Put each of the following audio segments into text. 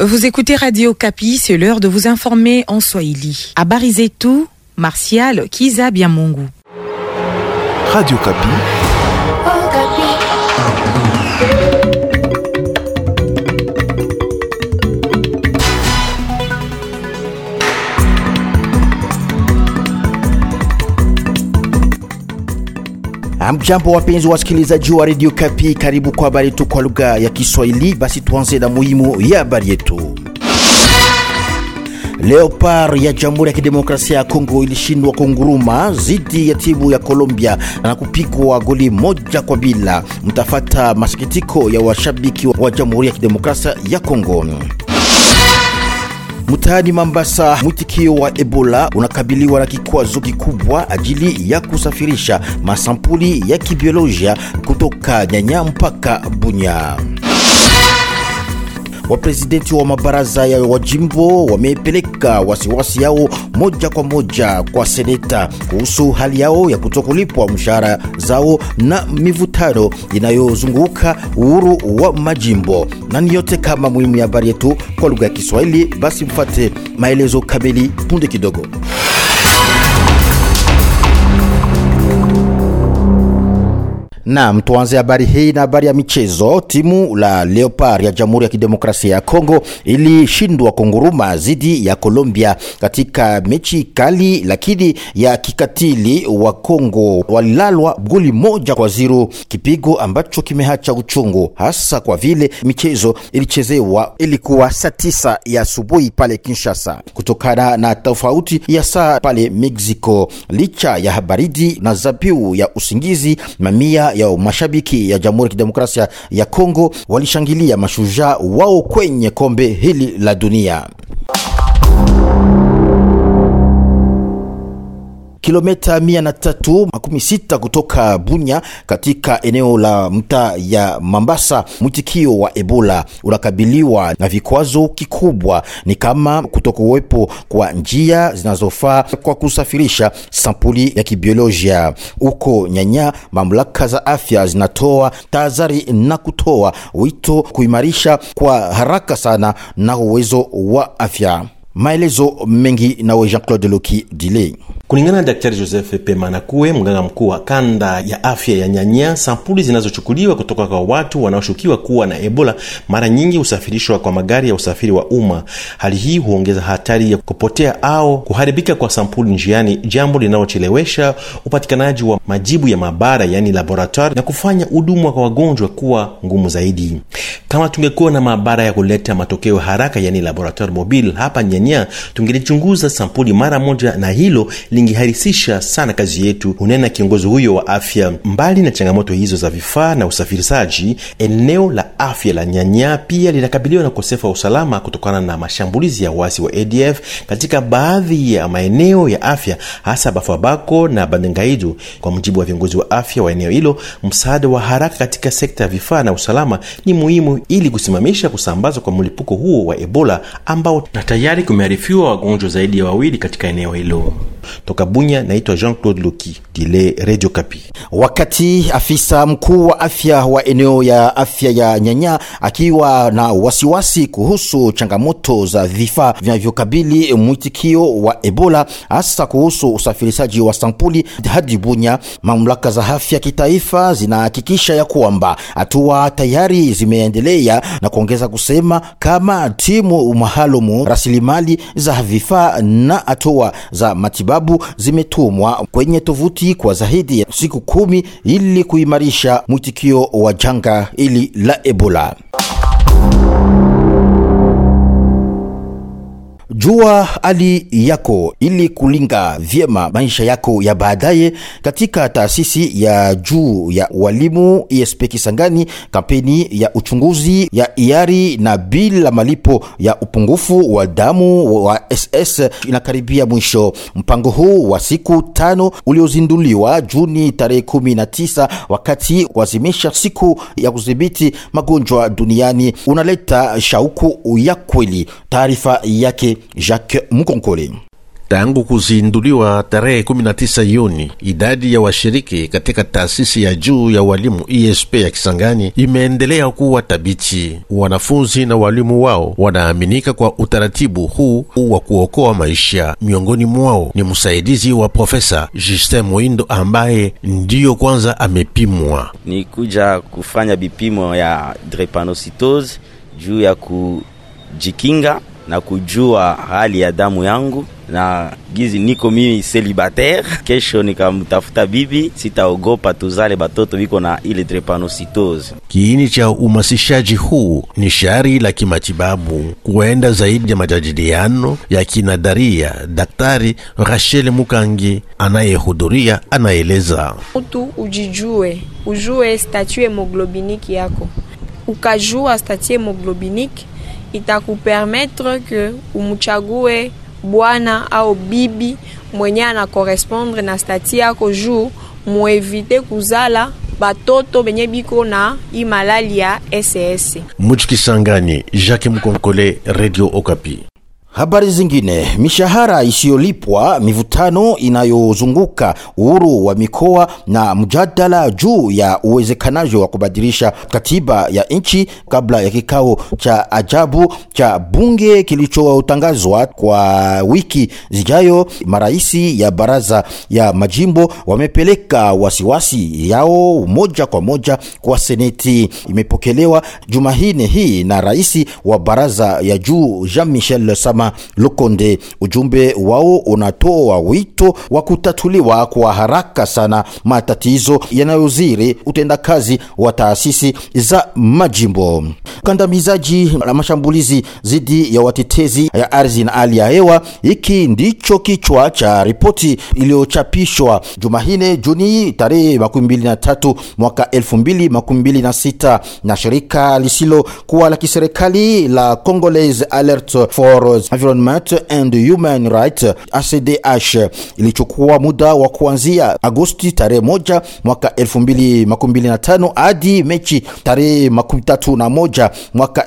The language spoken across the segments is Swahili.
Vous écoutez Radio Kapi, c'est l'heure de vous informer en Swahili. Habari zetu, Martial Kiza Biamungu. Radio Kapi. Amjambo, wapenzi wasikilizaji wa Radio Kapi, karibu kwa habari yetu kwa lugha ya Kiswahili. Basi tuanze na muhimu ya habari yetu. Leopard ya Jamhuri ya Kidemokrasia ya Kongo ilishindwa kunguruma dhidi ya timu ya Colombia na kupigwa goli moja kwa bila. Mtafata masikitiko ya washabiki wa Jamhuri ya Kidemokrasia ya Kongo. Mtaani Mambasa, mwitikio wa Ebola unakabiliwa na kikwazo kikubwa ajili ya kusafirisha masampuli ya kibiolojia kutoka Nyanya mpaka Bunya. Waprezidenti wa mabaraza ya wajimbo wamepeleka wasiwasi yao moja kwa moja kwa seneta kuhusu hali yao ya kutokulipwa mshahara zao na mivutano inayozunguka uhuru wa majimbo. Na ni yote kama muhimu ya habari yetu kwa lugha ya Kiswahili. Basi mfate maelezo kamili punde kidogo. Naam, tuanze habari hii na habari ya michezo. Timu la Leopard ya Jamhuri ya Kidemokrasia ya Kongo ilishindwa kunguruma dhidi ya Colombia katika mechi kali lakini ya kikatili. Wa Kongo walilalwa goli moja kwa zero, kipigo ambacho kimeacha uchungu, hasa kwa vile michezo ilichezewa ilikuwa saa tisa ya asubuhi pale Kinshasa, kutokana na tofauti ya saa pale Mexico. Licha ya baridi na zabiu ya usingizi, mamia ya mashabiki ya Jamhuri ya Kidemokrasia ya Kongo walishangilia mashujaa wao kwenye kombe hili la dunia. Kilomita mia na tatu makumi sita kutoka Bunya katika eneo la mtaa ya Mambasa, mwitikio wa Ebola unakabiliwa na vikwazo kikubwa, ni kama kutokuwepo kwa njia zinazofaa kwa kusafirisha sampuli ya kibiolojia huko Nyanya. Mamlaka za afya zinatoa tahadhari na kutoa wito kuimarisha kwa haraka sana na uwezo wa afya. Maelezo mengi nawe Jean-Claude Loki Dile. Kulingana na Daktari Joseph Pemanakue, mganga mkuu wa kanda ya afya ya Nyanya, sampuli zinazochukuliwa kutoka kwa watu wanaoshukiwa kuwa na Ebola mara nyingi husafirishwa kwa magari ya usafiri wa umma. Hali hii huongeza hatari ya kupotea au kuharibika kwa sampuli njiani, jambo linalochelewesha upatikanaji wa majibu ya maabara, yaani laboratoire, na kufanya huduma kwa wagonjwa kuwa ngumu zaidi. Kama tungekuwa na maabara ya kuleta matokeo haraka, yaani laboratoire mobile hapa Nyanya, tungelichunguza sampuli mara moja na hilo lingeharisisha sana kazi yetu, hunena kiongozi huyo wa afya. Mbali na changamoto hizo za vifaa na usafirishaji, eneo la afya la Nyanya pia linakabiliwa na ukosefu wa usalama kutokana na mashambulizi ya wasi wa ADF katika baadhi ya maeneo ya afya, hasa Bafwabako na Bandengaidu. Kwa mujibu wa viongozi wa afya wa eneo hilo, msaada wa haraka katika sekta ya vifaa na usalama ni muhimu ili kusimamisha kusambazwa kwa mlipuko huo wa Ebola ambao na tayari kumearifiwa wagonjwa zaidi ya wawili katika eneo hilo. Toka Bunya, naitwa Jean-Claude Loki Dile, Radio Kapi. Wakati afisa mkuu wa afya wa eneo ya afya ya Nyanya akiwa na wasiwasi kuhusu changamoto za vifaa vinavyokabili mwitikio wa Ebola, hasa kuhusu usafirishaji wa sampuli hadi Bunya, mamlaka za afya kitaifa zinahakikisha ya kwamba hatua tayari zimeendelea na kuongeza kusema kama timu maalumu, rasilimali za vifaa na hatua za matibabu zimetumwa kwenye tovuti kwa zaidi ya siku kumi ili kuimarisha mwitikio wa janga hili la Ebola. Jua hali yako ili kulinga vyema maisha yako ya baadaye katika taasisi ya juu ya walimu ESP Kisangani. Kampeni ya uchunguzi ya iari na bila malipo ya upungufu wa damu wa SS inakaribia mwisho. Mpango huu wa siku tano uliozinduliwa Juni tarehe 19 wakati kuazimisha siku ya kudhibiti magonjwa duniani unaleta shauku ya kweli. Taarifa yake Jacques Mukonkole. Tangu kuzinduliwa tarehe 19 Juni, idadi ya washiriki katika taasisi ya juu ya walimu ESP ya Kisangani imeendelea kuwa thabiti. Wanafunzi na walimu wao wanaaminika kwa utaratibu huu wa kuokoa maisha. Miongoni mwao ni msaidizi wa profesa Justin Mwindo ambaye ndiyo kwanza amepimwa. Ni kuja kufanya vipimo ya drepanocytose juu ya kujikinga na kujua hali ya damu yangu na gizi niko mimi celibatere. Kesho nikamtafuta bibi, sitaogopa tuzale batoto biko na ile drepanocytose. Kiini cha umasishaji huu ni shari la kimatibabu kuenda zaidi ya majadiliano ya kinadharia. Daktari Rachel Mukangi anayehudhuria anaeleza, mtu ujijue, ujue statut hemoglobiniki yako. Ukajua statut hemoglobiniki itakupermettre ke umuchague bwana au bibi mwenye ana correspondre na stati yako juu muevite kuzala batoto benye biko na i malali ya SS. Mujikisangani, Jacques Mkonkole, Radio Okapi. Habari zingine, mishahara isiyolipwa, mivutano inayozunguka uhuru wa mikoa na mjadala juu ya uwezekanaji wa kubadilisha katiba ya nchi kabla ya kikao cha ajabu cha bunge kilichotangazwa kwa wiki zijayo. Maraisi ya baraza ya majimbo wamepeleka wasiwasi yao moja kwa moja kwa seneti. Imepokelewa Jumahine hii na rais wa baraza ya juu Jean Michel Sama Lukonde. Ujumbe wao unatoa wito wa kutatuliwa kwa haraka sana matatizo yanayoziri utendakazi wa taasisi za majimbo. Kandamizaji na mashambulizi dhidi ya watetezi ya ardhi na hali ya hewa, hiki ndicho kichwa cha ripoti iliyochapishwa Jumahine Juni tarehe 23 mwaka 2026 na shirika lisilo kuwa la kiserikali la Congolese Alert for Environment and Human Rights ACDH ilichukua muda wa kuanzia Agosti tarehe moja mwaka 2025 hadi Mechi tarehe 31 mwaka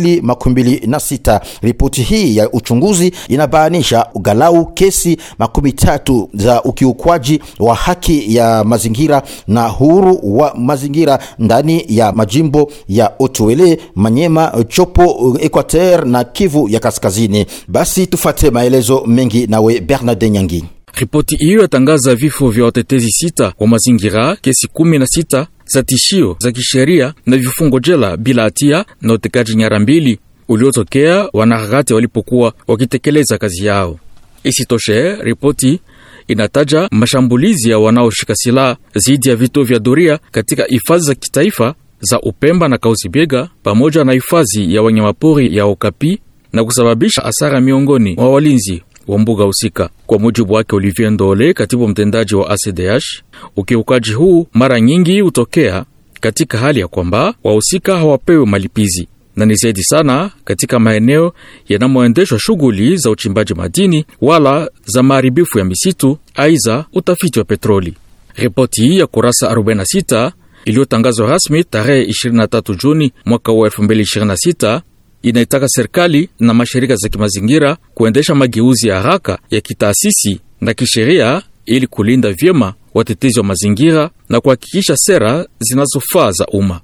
2026. Ripoti hii ya uchunguzi inabainisha ugalau kesi makumi tatu za ukiukwaji wa haki ya mazingira na huru wa mazingira ndani ya majimbo ya Otuele, Manyema, Chopo, Equateur na Kivu ya Kaskazini. Basi tufate maelezo mengi nawe Bernard Nyangi. Ripoti hiyo yatangaza vifo vya watetezi sita wa mazingira, kesi kumi na sita za tishio za kisheria na vifungo jela bila hatia na utekaji nyara mbili uliotokea wanaharakati walipokuwa wakitekeleza kazi yao. Isitoshe, ripoti inataja mashambulizi ya wanaoshika silaha dhidi ya vituo vya doria katika hifadhi za kitaifa za Upemba na Kauzibiega pamoja na hifadhi ya wanyamapori ya Okapi na kusababisha hasara miongoni mwa walinzi wa mbuga husika. Kwa mujibu wake Olivier Ndole, katibu mtendaji wa ACDH, ukiukaji huu mara nyingi hutokea katika hali ya kwamba wahusika hawapewi malipizi na ni zaidi sana katika maeneo yanamoendeshwa shughuli za uchimbaji madini wala za maharibifu ya misitu, aiza utafiti wa petroli. Ripoti hii ya kurasa 46 iliyotangazwa rasmi tarehe 23 Juni mwaka wa 2026 inaitaka serikali na mashirika za kimazingira kuendesha mageuzi ya haraka ya kitaasisi na kisheria ili kulinda vyema watetezi wa mazingira na kuhakikisha sera zinazofaa za umma.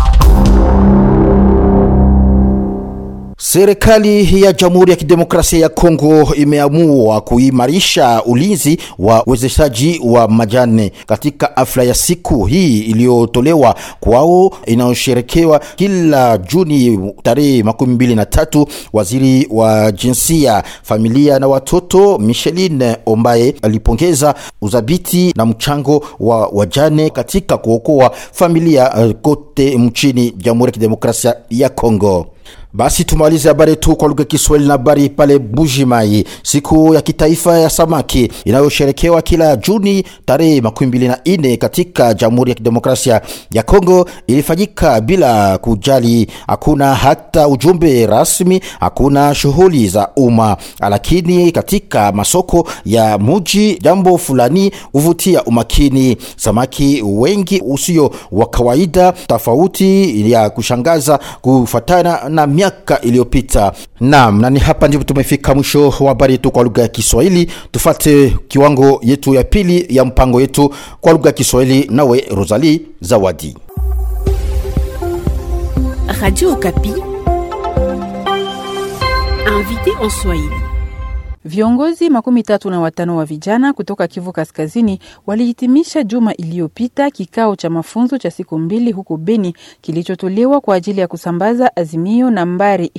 Serikali ya Jamhuri ya Kidemokrasia ya Kongo imeamua kuimarisha ulinzi wa uwezeshaji wa majani katika afla ya siku hii iliyotolewa kwao inayosherekewa kila Juni tarehe makumi mbili na tatu. Waziri wa jinsia, familia na watoto Micheline Ombaye alipongeza udhabiti na mchango wa wajane katika kuokoa familia uh, kote mchini Jamhuri ya Kidemokrasia ya Kongo. Basi tumalize habari tu kwa lugha ya Kiswahili na habari pale Bujimai. Siku ya kitaifa ya samaki inayosherekewa kila Juni tarehe makumi mbili na nne katika Jamhuri ya Kidemokrasia ya Kongo ilifanyika bila kujali, hakuna hata ujumbe rasmi, hakuna shughuli za umma, lakini katika masoko ya muji jambo fulani huvutia umakini: samaki wengi usio wa kawaida, tofauti ya kushangaza kufatana na sana miaka iliyopita. Naam, na ni hapa ndipo tumefika mwisho wa habari yetu kwa lugha ya Kiswahili. Tufate kiwango yetu ya pili ya mpango yetu kwa lugha ya Kiswahili, nawe Rosalie Zawadi. Radio Okapi. Invité en Swahili. Viongozi makumi tatu na watano wa vijana kutoka Kivu Kaskazini walihitimisha juma iliyopita kikao cha mafunzo cha siku mbili huko Beni kilichotolewa kwa ajili ya kusambaza azimio nambari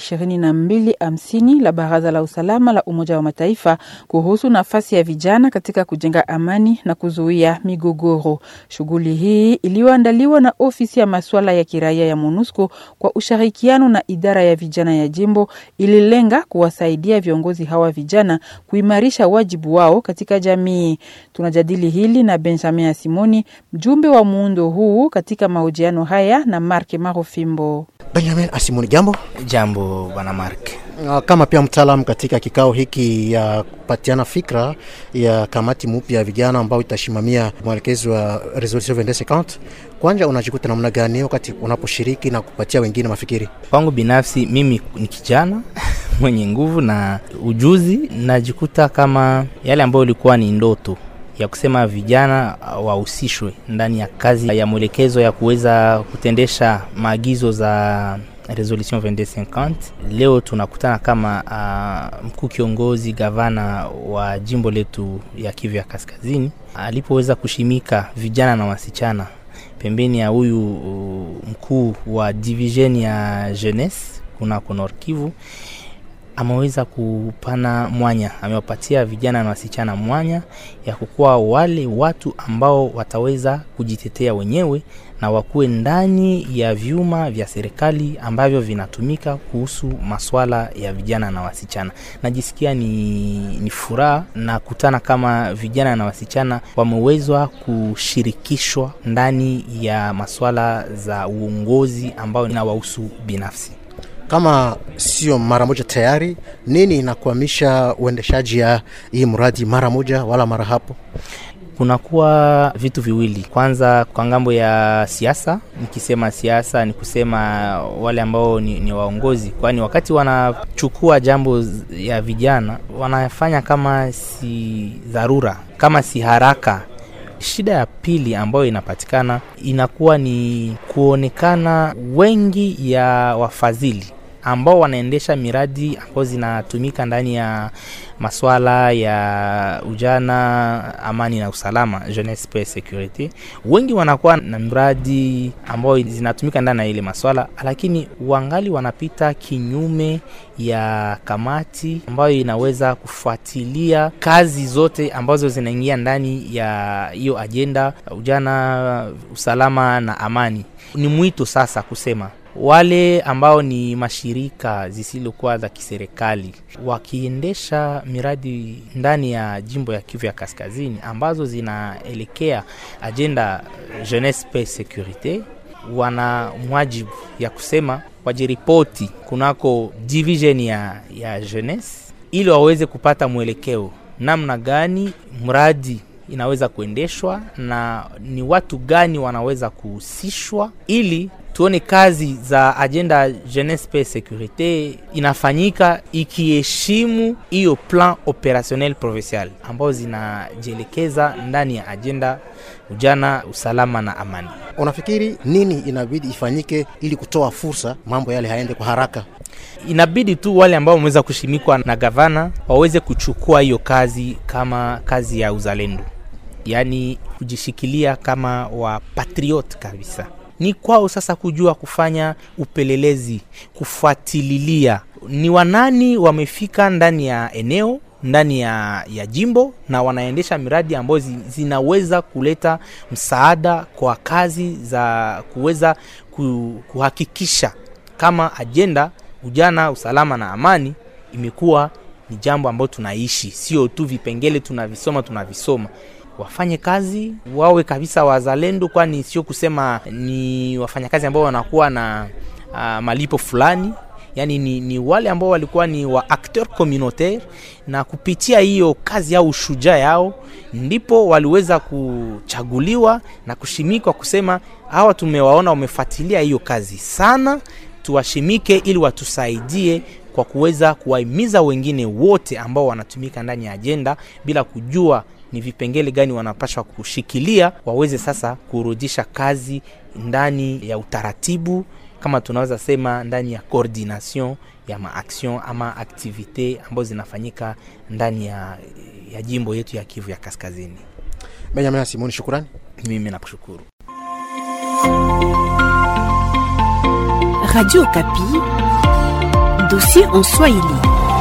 2250 la Baraza la Usalama la Umoja wa Mataifa kuhusu nafasi ya vijana katika kujenga amani na kuzuia migogoro. Shughuli hii iliyoandaliwa na ofisi ya masuala ya kiraia ya MONUSCO kwa ushirikiano na idara ya vijana ya jimbo ililenga kuwasaidia viongozi hawa vijana kuimarisha wajibu wao katika jamii. Tunajadili hili na Benjamin Asimoni, mjumbe wa muundo huu, katika mahojiano haya na Mark Marofimbo. Benjamin Asimoni, jambo. Jambo bwana Mark. Kama pia mtaalamu katika kikao hiki ya kupatiana fikra ya kamati mpya ya vijana ambao itasimamia mwelekezo wa resolution 2250 kwanja, unajikuta namna gani wakati unaposhiriki na kupatia wengine mafikiri? Kwangu binafsi, mimi ni kijana mwenye nguvu na ujuzi, najikuta kama yale ambayo ilikuwa ni ndoto ya kusema vijana wahusishwe ndani ya kazi ya mwelekezo ya kuweza kutendesha maagizo za resolution 2250 leo tunakutana kama uh, mkuu kiongozi gavana wa jimbo letu ya Kivu ya Kaskazini alipoweza kushimika vijana na wasichana pembeni ya huyu uh, mkuu wa division ya jeunesse kunako Nord Kivu ameweza kupana mwanya, amewapatia vijana na wasichana mwanya ya kukuwa wale watu ambao wataweza kujitetea wenyewe na wakuwe ndani ya vyuma vya serikali ambavyo vinatumika kuhusu maswala ya vijana na wasichana. Najisikia ni, ni furaha na kutana kama vijana na wasichana wamewezwa kushirikishwa ndani ya maswala za uongozi ambayo inawahusu binafsi kama sio mara moja tayari, nini inakwamisha uendeshaji ya hii mradi mara moja wala mara hapo? Kunakuwa vitu viwili. Kwanza, kwa ngambo ya siasa, nikisema siasa ni kusema wale ambao ni, ni waongozi, kwani wakati wanachukua jambo ya vijana wanafanya kama si dharura, kama si haraka Shida ya pili ambayo inapatikana inakuwa ni kuonekana wengi ya wafadhili ambao wanaendesha miradi ambazo zinatumika ndani ya maswala ya ujana, amani na usalama, jeunesse paix security. Wengi wanakuwa na mradi ambao zinatumika ndani ya ile maswala, lakini wangali wanapita kinyume ya kamati ambayo inaweza kufuatilia kazi zote ambazo zinaingia ndani ya hiyo ajenda ujana, usalama na amani. Ni mwito sasa kusema wale ambao ni mashirika zisizokuwa za kiserikali wakiendesha miradi ndani ya jimbo ya Kivu ya Kaskazini ambazo zinaelekea ajenda jeunesse paix securite, wana mwajibu ya kusema wajiripoti kunako division ya, ya jeunesse ili waweze kupata mwelekeo namna gani mradi inaweza kuendeshwa na ni watu gani wanaweza kuhusishwa ili tuone kazi za agenda jeunesse paix securite inafanyika ikiheshimu hiyo plan operationnel provincial ambazo zinajielekeza ndani ya agenda ujana, usalama na amani. Unafikiri nini inabidi ifanyike ili kutoa fursa mambo yale haende kwa haraka? Inabidi tu wale ambao wameweza kushimikwa na gavana waweze kuchukua hiyo kazi kama kazi ya uzalendo, yaani kujishikilia kama wa patriot kabisa ni kwao sasa kujua kufanya upelelezi, kufuatililia ni wanani wamefika ndani ya eneo ndani ya, ya jimbo na wanaendesha miradi ambayo zinaweza kuleta msaada kwa kazi za kuweza kuhakikisha kama ajenda ujana, usalama na amani imekuwa ni jambo ambalo tunaishi, sio tu vipengele tunavisoma tunavisoma wafanye kazi wawe kabisa wazalendo, kwani sio kusema ni wafanyakazi ambao wanakuwa na uh, malipo fulani yani ni, ni wale ambao walikuwa ni wa acteur communautaire, na kupitia hiyo kazi yao ushujaa yao ndipo waliweza kuchaguliwa na kushimikwa kusema hawa tumewaona wamefuatilia hiyo kazi sana tuwashimike ili watusaidie kwa kuweza kuwahimiza wengine wote ambao wanatumika ndani ya ajenda bila kujua ni vipengele gani wanapashwa kushikilia, waweze sasa kurudisha kazi ndani ya utaratibu, kama tunaweza sema ndani ya coordination ya maaction ama aktivite ambazo zinafanyika ndani ya, ya jimbo yetu ya Kivu ya Kaskazini. Benjamin Simoni, shukrani. Mimi nakushukuru. Radio Kapi, dossier en Swahili.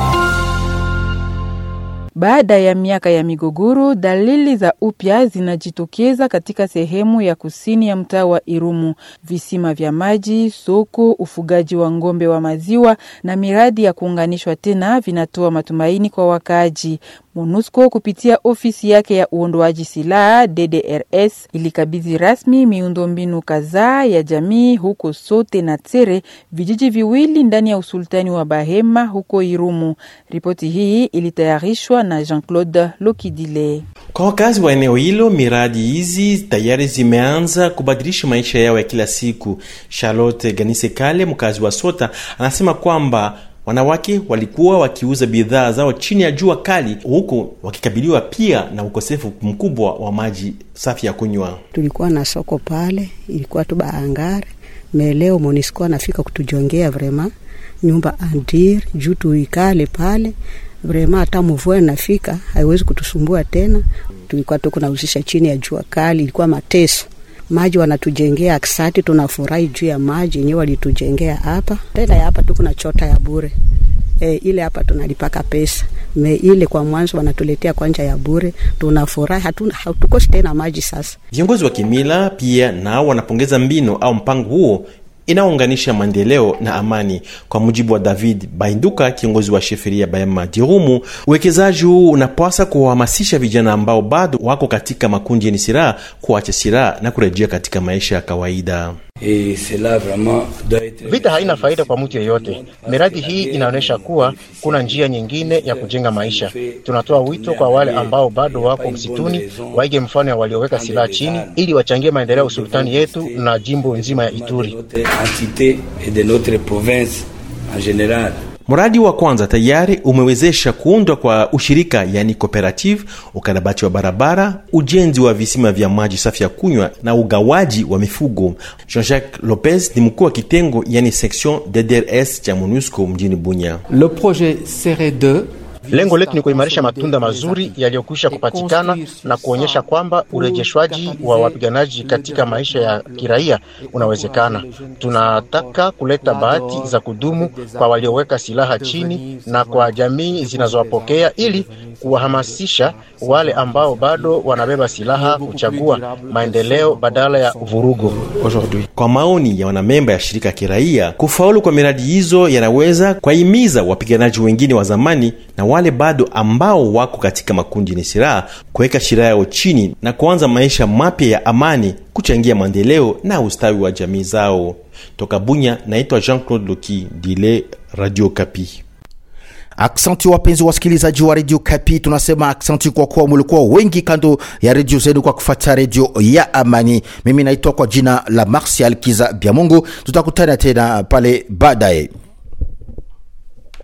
Baada ya miaka ya migogoro, dalili za upya zinajitokeza katika sehemu ya kusini ya mtaa wa Irumu. Visima vya maji, soko, ufugaji wa ng'ombe wa maziwa na miradi ya kuunganishwa tena vinatoa matumaini kwa wakaaji. MONUSCO kupitia ofisi yake ya uondoaji silaha DDRS ilikabidhi rasmi miundombinu kadhaa ya jamii huko Sote na Tere, vijiji viwili ndani ya usultani wa Bahema huko Irumu. Ripoti hii ilitayarishwa na Jean-Claude Lokidile. Kwa wakazi wa eneo hilo, miradi hizi tayari zimeanza kubadilisha maisha yao ya kila siku. Charlotte Ganise Kale, mkazi wa Sota, anasema kwamba wanawake walikuwa wakiuza bidhaa zao chini ya jua kali, huku wakikabiliwa pia na ukosefu mkubwa wa maji safi ya kunywa. Tulikuwa na soko pale, ilikuwa tu baangare meleo Monisco anafika kutujongea vrema nyumba andir juu tuikale pale vrema, hata mvua inafika haiwezi kutusumbua tena. Tulikuwa tu kunauzisha chini ya jua kali, ilikuwa mateso maji wanatujengea aksati, tunafurahi juu ya maji yenyewe walitujengea hapa. Tena ya hapa tu kuna chota ya bure e, ile hapa tunalipaka pesa me ile kwa mwanzo wanatuletea kwanja ya bure, tunafurahi, hatuna hatukosi tena maji sasa. Viongozi wa kimila pia nao wanapongeza mbinu au mpango huo inaounganisha maendeleo na amani. Kwa mujibu wa David Bainduka, kiongozi wa sheferia Bahema Dirumu, uwekezaji huu unapasa kuwahamasisha vijana ambao bado wako katika makundi yenye silaha kuacha silaha na kurejea katika maisha ya kawaida. Vita haina faida kwa mtu yeyote. Miradi hii inaonyesha kuwa kuna njia nyingine ya kujenga maisha. Tunatoa wito kwa wale ambao bado wako msituni waige mfano ya walioweka silaha chini, ili wachangie maendeleo ya usultani yetu na jimbo nzima ya Ituri. Mradi wa kwanza tayari umewezesha kuundwa kwa ushirika yani cooperative, ukarabati wa barabara, ujenzi wa visima vya maji safi ya kunywa na ugawaji wa mifugo. Jean-Jacques Lopez ni mkuu wa kitengo yani section DDRS cha MONUSCO mjini Bunya. Le projet CR2 Lengo letu ni kuimarisha matunda mazuri yaliyokwisha kupatikana na kuonyesha kwamba urejeshwaji wa wapiganaji katika maisha ya kiraia unawezekana. Tunataka kuleta bahati za kudumu kwa walioweka silaha chini na kwa jamii zinazowapokea ili kuwahamasisha wale ambao bado wanabeba silaha kuchagua maendeleo badala ya vurugu. Kwa maoni ya wanamemba ya shirika ya kiraia, kufaulu kwa miradi hizo yanaweza kuwahimiza wapiganaji wengine wa zamani na wale bado ambao wako katika makundi yenye silaha kuweka silaha yao chini na kuanza maisha mapya ya amani, kuchangia maendeleo na ustawi wa jamii zao. Toka Bunya, naitwa Jean-Claude Loki Dile, Radio Kapi. Aksanti wapenzi wasikilizaji wa redio Kapi, tunasema aksanti kwa kuwa mulikuwa wengi kando ya redio zenu kwa kufuata redio ya Amani. Mimi naitwa kwa jina la Martial Kiza Byamungu, tutakutana tena pale baadaye.